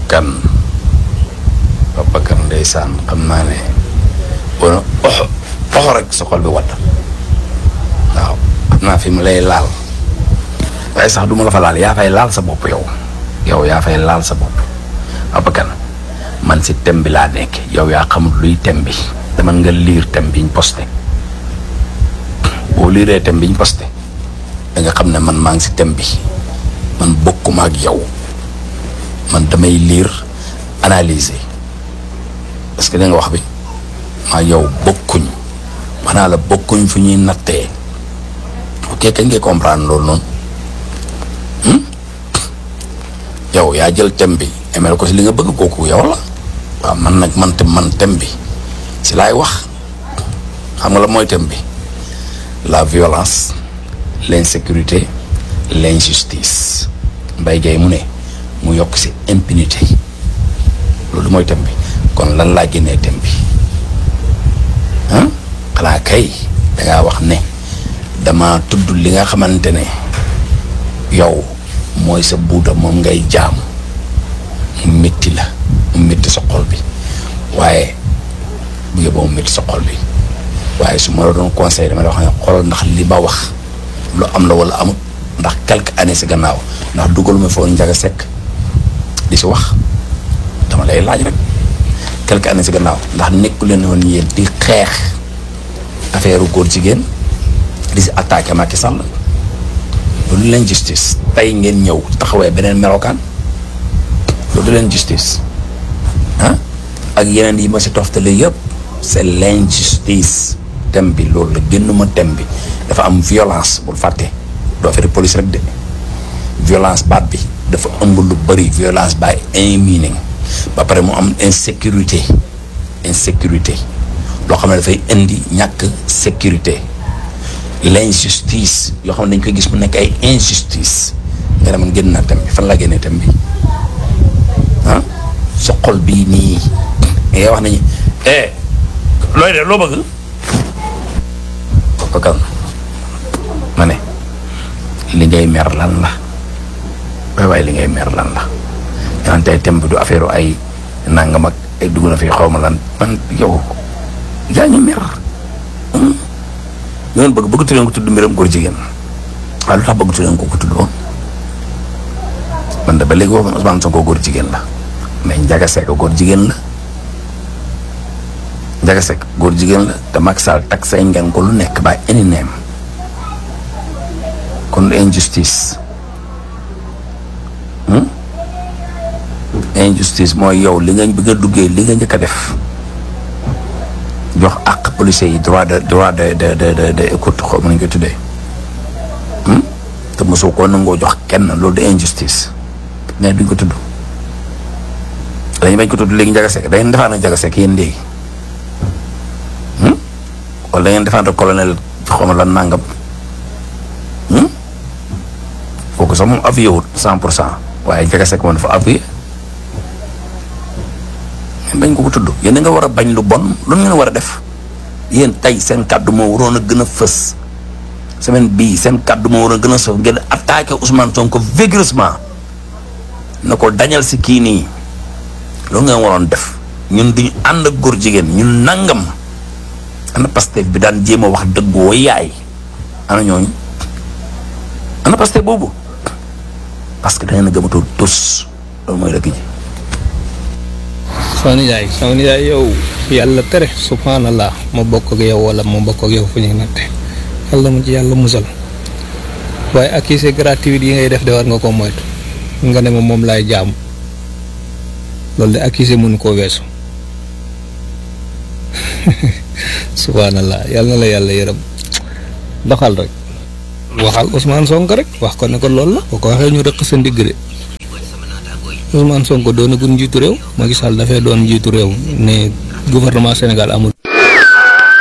kan papa kan ndeysaan xam naa ne bon oxo oxo rek sa xol bi wadd waaw xam naa fi mu lay laal waaye sax du ma la fa laal yaa fay laal sa bopp yow yow yaa fay laal sa bopp papa kan man si thème bi laa nekk yow yaa xamul luy thème bi dama nga liir thème biñ posté boo liiree thème biñ posté da nga xam ne man maa ngi si thème bi man bokkuma ak yow man damay liir analyser parce que da nga wax bi maa yow bokkuñ maanaa la bokkuñ fu ñuy nattee ok kañ ngay comprendre loolu noonu yow yaa jël thème bi emel ko si li nga bëgg kooku yow la waaw man nag man tam man thème bi si laay wax xam nga la mooy thème bi la violence l'insécurité l'injustice Mbaye Gueye mu ne mu yokk si impunité loolu mooy thème bi kon lan laa génnee thème bi ah xanaa kay dangaa wax ne dama tudd li nga xamante ne yow mooy sa buuda moom ngay jaamu mu métti la mu métti sa xol bi waaye bu yóbboo mu métti sa xol bi waaye su ma la doon conseil dama la wax ne xoolal ndax li ba wax lu am la wala amut ndax quelques années si gannaaw ndax dugaluma foofu njaga sekk di si wax dama lay laaj rek quelques années si gannaaw ndax nekku leen woon yéen di xeex affaire góor jigéen di si attaqué Macky Sall loolu leen justice tey ngeen ñëw taxawee beneen melokaan loolu leen justice ah ak yeneen yi ma si toftale yëpp c'est l'injustice thème bi loolu la génnuma thème bi dafa am violence bul fàtte doo feri police rek de violence baat bi dafa ëmb lu bëri violence by any meaning ba pare mu am insécurité insécurité loo xam ne dafay indi ñàkk sécurité l'injustice yoo xam ne dañ koy gis mu nekk ay injustice nga ne man génn naa thème bi fan laa génnee thème bi ah sa xol bii nii ngay wax nañu eh looy de loo bëgg papa kan ma ne li ngay mer lan la waay waaye li ngay mer lan la yanaan tey thème bi du affaire ay nangam ak ay dugg na fi xaw ma lan man yow yaa ngi mer ñu ngeen bëgg bëggatu leen ko tudd mbiram góor jigéen waaye lu tax bëggatu leen ko ko tudd woon man de ba léegi waxuma Ousmane Sonko góor jigéen la mais Ndiaga Seck góor jigéen la Ndiaga Seck góor jigéen la te Macky Sall tak say ngeen ko lu nekk ba any name kon injustice injustice mooy yow li nga bëgg a duggee li nga njëkk a def jox àq policiers yi droit de droit de de de de de écoute xaw ma nañu koy tuddee te mosoo koo nangoo jox kenn loolu de injustice mais duñ ko tudd dañu bañ ko tudd léegi Ndiaga Seck da ngeen défendre Ndiaga Seck yéen léegi wala da ngeen défendre colonel xaw ma lan nangam kooku sax moom appuyé wut cent pour cent waaye Ndiaga Seck moom dafa appuyé bañ ko ko tudd yéen nga war a bañ lu bon lu ngeen war a def yéen tey seen kàddu moo waroon a gën a fës semaine bii seen kàddu moo waroon a gën a sëf ngeen attaqué Ousmane Sonko vigoureusement na ko dañal si kii nii loolu ngeen waroon def ñun duñu ànd ak góor jigéen ñun nangam ana Pastef bi daan jéem a wax dëggoo yaay ana ñooñu ana Pastef boobu parce que da ngeen a gëmatoo tus loolu mooy dëgg ji. sama nijaay sama nijaay yow yàlla tere subhanallah ma bokk ak yow wala ma bokk ak yow fu ñuy natte yàlla mu ci yàlla musal waaye accusé gratuit yi ngay def de war nga ko moytu nga ne ma moom laay jaamu loolu de accusé mënu koo weesu subhanallah yàlla na la yàlla yërëm doxal rek waxal Ousmane Sonko rek wax ko ne ko loolu la boo ko waxee ñu rëq sa ndigg de Ousmane Sonko doonagul njiitu réew Macky Sall dafay doon njiitu réew ne gouvernement Sénégal amul